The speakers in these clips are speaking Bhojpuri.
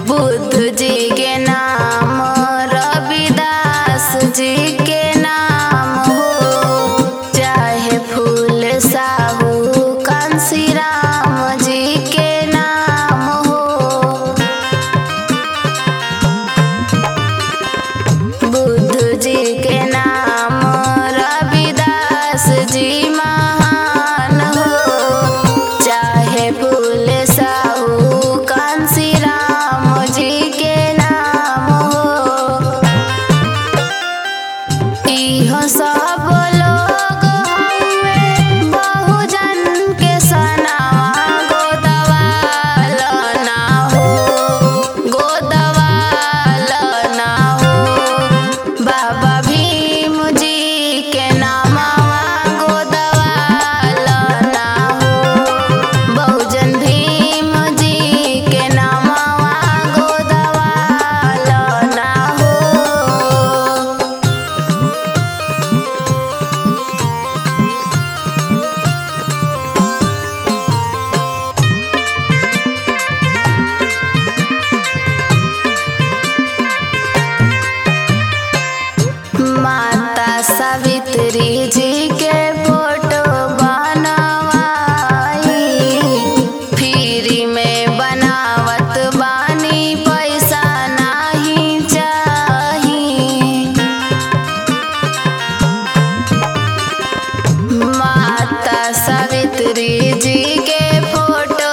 बुद्ध जी के नाम रविदास जी के नाम हो चाहे फूल साहू कांसी राम जी के नाम हो बुद्ध जी के नाम रविदास जी महान हो चाहे फूल साहू कांसी राम जी के नाम हो इहो सब लोग हमें बहुजन के सनावा गोदवाल ना हो गोदवाल ना हो बाबा भीम जी के नामवा गोदवाल ना हो बहुजन भीम जी के नामवा गोदवाल ना हो माता सावित्री जी के फोटो बनवाई फ्री में बनावत बानी पैसा नाही चाही माता सावित्री जी के फोटो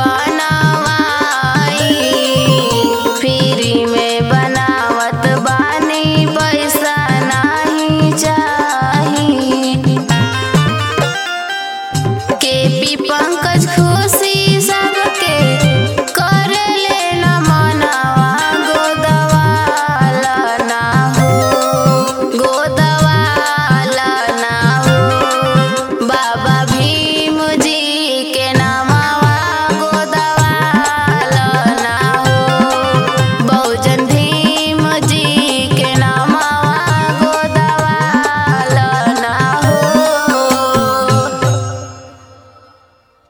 बनवाई फ्री में बनावत बानी पैसा नाही चाही के पी पंकज खुशी